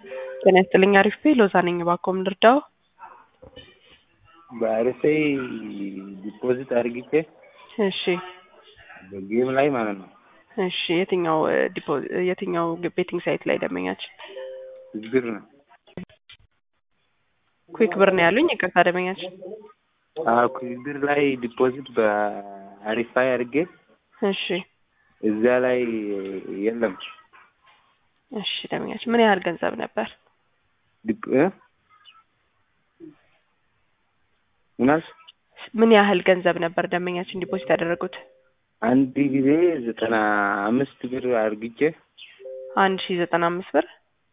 ጤና ይስጥልኝ አሪፍ ሎዛ ነኝ እባክዎ ምን ልርዳዎ? በአርፌ ዲፖዚት አድርግቼ እሺ በጌም ላይ ማለት ነው እሺ የትኛው ዲፖ የትኛው ቤቲንግ ሳይት ላይ ደንበኛችን? ብር ነው ኩዊክ ብር ነው ያሉኝ ይቅርታ ደንበኛችን አዎ ብር ላይ ዲፖዚት በአሪፋይ አድርጌ እሺ እዛ ላይ የለም እሺ ደንበኛችን ምን ያህል ገንዘብ ነበር? ዲፕ እ ምን አልሽ? ምን ያህል ገንዘብ ነበር ደንበኛችን ዲፖዚት ያደረጉት? አንድ ጊዜ ዘጠና አምስት ብር አድርግቼ አንድ ሺ ዘጠና አምስት ብር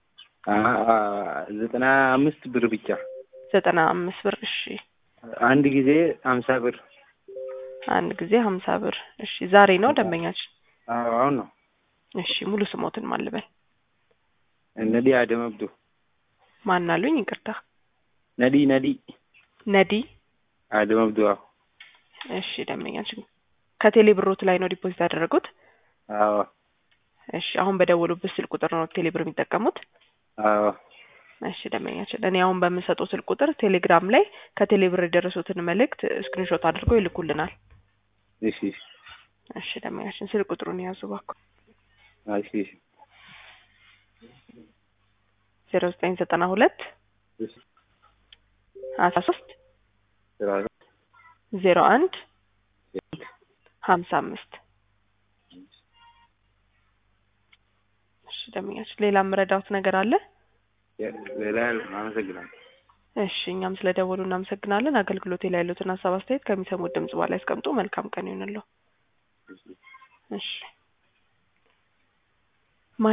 ዘጠና አምስት ብር ብቻ ዘጠና አምስት ብር እሺ አንድ ጊዜ ሀምሳ ብር አንድ ጊዜ ሀምሳ ብር እሺ ዛሬ ነው ደንበኛችን? አዎ አሁን ነው እሺ ሙሉ ስሞትን ማን ልበል? ነዲ አደም አብዱ ማን አሉኝ ይቅርታ ነዲ ነዲ ነዲ አደም አብዱ አዎ እሺ ደንበኛችን ከቴሌ ብሮት ላይ ነው ዲፖዚት ያደረጉት? አዎ እሺ አሁን በደወሉበት ስልክ ቁጥር ነው ቴሌ ብር የሚጠቀሙት? አዎ እሺ ደንበኛችን እኔ አሁን በምሰጠው ስልክ ቁጥር ቴሌግራም ላይ ከቴሌ ብር የደረሱትን መልእክት ስክሪንሾት አድርገው ይልኩልናል። እሺ እሺ ደንበኛችን ስልክ ቁጥሩን የያዙ እባክዎ። እሺ እሺ ዜሮ ዘጠኝ ዘጠና ሁለት እሺ አስራ ሶስት ስራ ዜሮ አንድ ሀምሳ አምስት እሺ ደንበኛችን ሌላ የምረዳውት ነገር አለ? ሌላ አመሰግናለሁ። እሺ እኛም ስለደወሉ እናመሰግናለን። አገልግሎቴ ላይ ያሉትን ሀሳብ አስተያየት ከሚሰሙት ድምጽ በኋላ ያስቀምጡ። መልካም ቀን ይሁንልዎ። እሺ